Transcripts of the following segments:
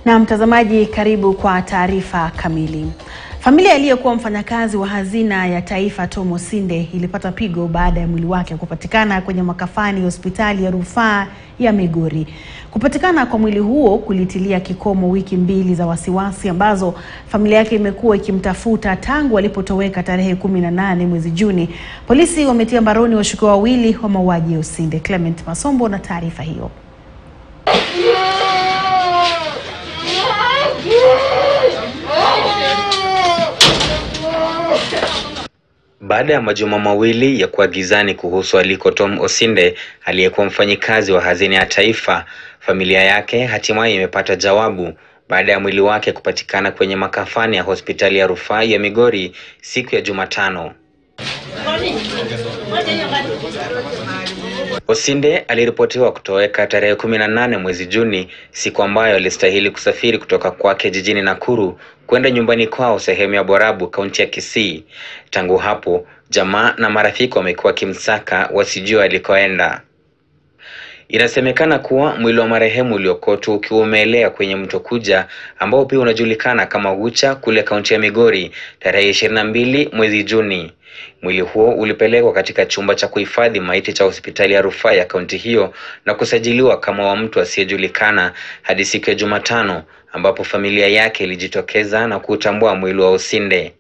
Na mtazamaji, karibu kwa taarifa kamili. Familia aliyekuwa mfanyakazi wa hazina ya taifa Tom Osinde ilipata pigo baada ya mwili wake kupatikana kwenye makafani ya hospitali ya rufaa ya Migori. Kupatikana kwa mwili huo kulitilia kikomo wiki mbili za wasiwasi ambazo familia yake imekuwa ikimtafuta tangu alipotoweka tarehe kumi na nane mwezi Juni. Polisi wametia mbaroni washukiwa wawili wa mauaji ya Osinde. Clement Masombo na taarifa hiyo. Baada ya majuma mawili ya kuwa gizani kuhusu aliko Tom Osinde aliyekuwa mfanyikazi wa hazina ya taifa, familia yake hatimaye imepata jawabu baada ya mwili wake kupatikana kwenye makafani ya hospitali ya rufaa ya Migori siku ya Jumatano. Osinde aliripotiwa kutoweka tarehe kumi na nane mwezi Juni, siku ambayo alistahili kusafiri kutoka kwake jijini Nakuru kwenda nyumbani kwao sehemu ya Borabu, kaunti ya Kisii. Tangu hapo, jamaa na marafiki wamekuwa wakimsaka wasijue alikoenda. Inasemekana kuwa mwili wa marehemu uliokotwa ukiwa umeelea kwenye mto Kuja ambao pia unajulikana kama Ucha kule kaunti ya Migori tarehe ishirini na mbili mwezi Juni. Mwili huo ulipelekwa katika chumba cha kuhifadhi maiti cha hospitali ya rufaa ya kaunti hiyo na kusajiliwa kama wa mtu asiyejulikana hadi siku ya Jumatano ambapo familia yake ilijitokeza na kuutambua mwili wa Osinde.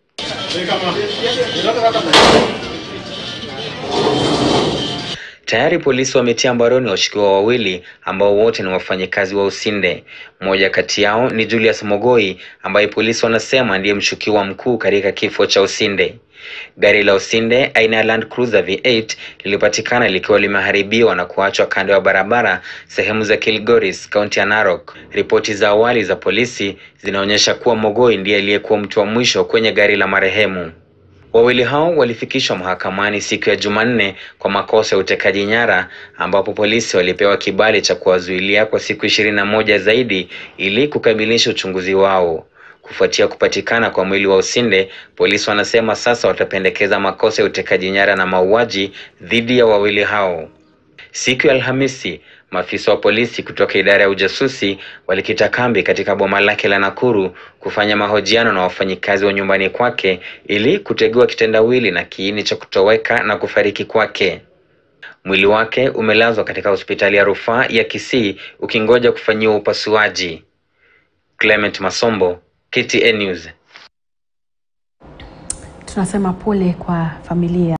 Tayari polisi wametia mbaroni washukiwa wawili ambao wote ni wafanyikazi wa Osinde. Mmoja kati yao ni Julius Mogoi ambaye polisi wanasema ndiye mshukiwa mkuu katika kifo cha Osinde. Gari la Osinde aina ya Land Cruiser V8 lilipatikana likiwa limeharibiwa na kuachwa kando ya barabara sehemu za Kilgoris, kaunti ya Narok. Ripoti za awali za polisi zinaonyesha kuwa Mogoi ndiye aliyekuwa mtu wa mwisho kwenye gari la marehemu. Wawili hao walifikishwa mahakamani siku ya Jumanne kwa makosa ya utekaji nyara ambapo polisi walipewa kibali cha kuwazuilia kwa siku ishirini na moja zaidi ili kukamilisha uchunguzi wao. Kufuatia kupatikana kwa mwili wa Osinde, polisi wanasema sasa watapendekeza makosa ya utekaji nyara na mauaji dhidi ya wawili hao. Siku ya Alhamisi, maafisa wa polisi kutoka idara ya ujasusi walikita kambi katika boma lake la Nakuru kufanya mahojiano na wafanyikazi wa nyumbani kwake ili kutegua kitendawili na kiini cha kutoweka na kufariki kwake. Mwili wake umelazwa katika hospitali ya rufaa ya Kisii ukingoja kufanyiwa upasuaji. Clement Masombo, KTN News. Tunasema pole kwa familia